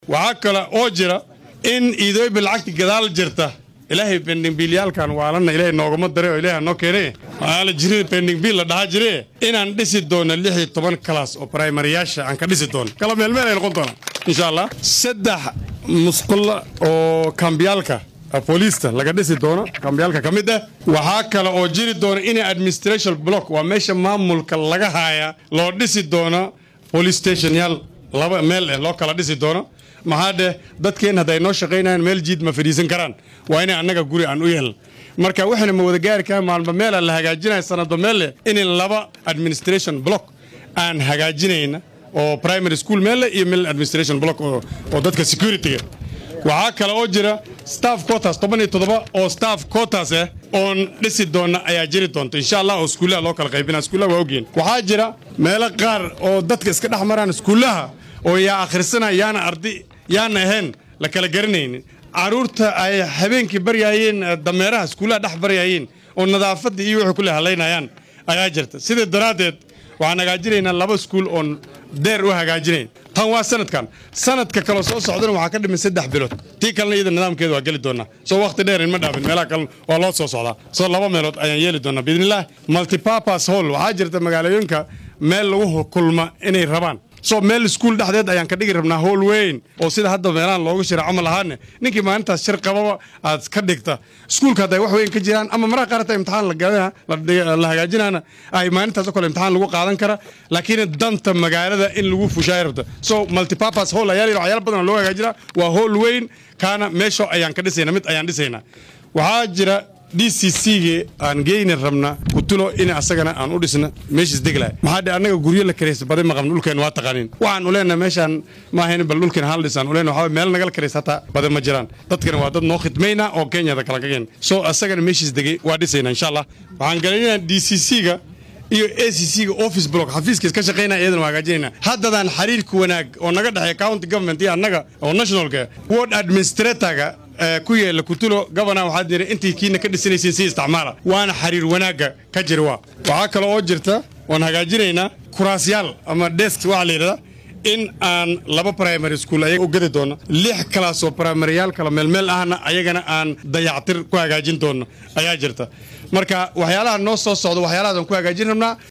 waxaa kale oo jira in iidooyba lacagta gadaal jirta ilaahay bendingbiilyaalkan waalana ilaahay noogama dare oo ilaahay noo keene waala jiri bendingbiil la dhahaa jire inaan dhisi doono lix iyo toban kalaas oo primariyaasha aan ka dhisi doono kala meelmeel ay noqon doonaan insha allah saddex musqulla oo kambiyaalka booliista laga dhisi doono kambiyaalka ka mid ah waxaa kale oo jiri doona in administration block waa meesha maamulka laga haaya loo dhisi doono police station yaal laba meel eh loo kala dhisi doono maxaa dheh dadkeen hadday noo shaqaynayaan meel jiid ma fadhiisan karaan waa inay annaga guri aan u yeelno marka waxayna ma wada gaari karan maalba meela la hagaajinaya sanadba meel leh in laba administration block aan hagaajinayna oo primary school meel leh iyo meel administration block oo dadka securityga waxaa kale oo jira staff quotas toban iyo toddoba oo staff quotas ah oon dhisi doona ayaa jiri doonta insha allah oo iskuullaha loo kala qaybina iskuullaha waa ogyihin waxaa jira meelo qaar oo dadka iska dhex maraan iskuullaha oo yaa akhrisana yaana ardi yaana ahayn la kala garanaynin carruurta ay habeenkii baryaayeen dameeraha iskuullaha dhex baryaayeen oo nadaafadda iyo wixii kule halaynayaan ayaa jirta sidaa daraaddeed waxaan hagaajinaynaa laba iskuul oon deer u hagaajinayn tan waa sanadkan sanadka kale soo socdana waxaa ka dhiman saddex bilood tii kalena iyada nidaamkeeda waa geli doonaa soo wakhti dheer inma dhaafin meelaha kalena waa loo soo socdaa soo laba meelood ayaan yeeli doonaa biidnillaah multipurpose hall waxaa jirta magaalooyinka meel lagu kulma inay rabaan soo meel iskuul dhexdeed ayaan ka dhigi rabnaa howl weyn oo sida hadda meelahan loogu shira camal ahaane ninkii maalintaas shir qababa aad ka dhigta iskuulka hadday wax weyn ka jiraan ama maraha qaarata imtixaan la hagaajinana ay maalintaas oo kale imtixaan lagu qaadan kara laakiin danta magaalada in lagu fushaay rabta so multipurpose hall ayaa waxyaala badan loo hagaajinaa waa howl weyn kaana meesho ayaan ka dhisayna mid ayaan dhisaynaa waxaa jira d c c-ga aan geyni rabna kutulo in asagana aan u dhisna meeshiis deglahay maxaa dhe annaga guryo la karaysa badi ma qabno dhulkeen waa taqaaniin waxaan u leenahay meeshaan ma ahayn bal dhulkeen hal dhisaan u leenahay waxaa meel nagala karaysa hataa badi ma jiraan dadkana waa dad noo khidmayna oo kenyada kala kageen soo asagana meeshiis degay waa dhisayna insha allah waxaan galaynayaa d c c-ga iyo a c c-ga office block xafiiskiis ka shaqaynaya iyadana waa hagaajinayna haddadaan xiriirka wanaag oo naga dhexeeya county government iyo annaga oo nationalka ward administratorga ku yeela kutulo gobana waxaad yidhi intii kiina ka dhisanaysiin si isticmaala waana xiriir wanaagga ka jira waa waxaa kale oo jirta waan hagaajinaynaa kuraasyaal ama desk waxaa la yidhahdaa in aan laba primary school ayaga u gadi doono lix kalaas oo primaryyaal kala meelmeel ahna ayagana aan dayactir ku hagaajin doono ayaa jirta marka waxyaalaha noo soo socda waxyaalahaas aan ku hagaajin rabnaa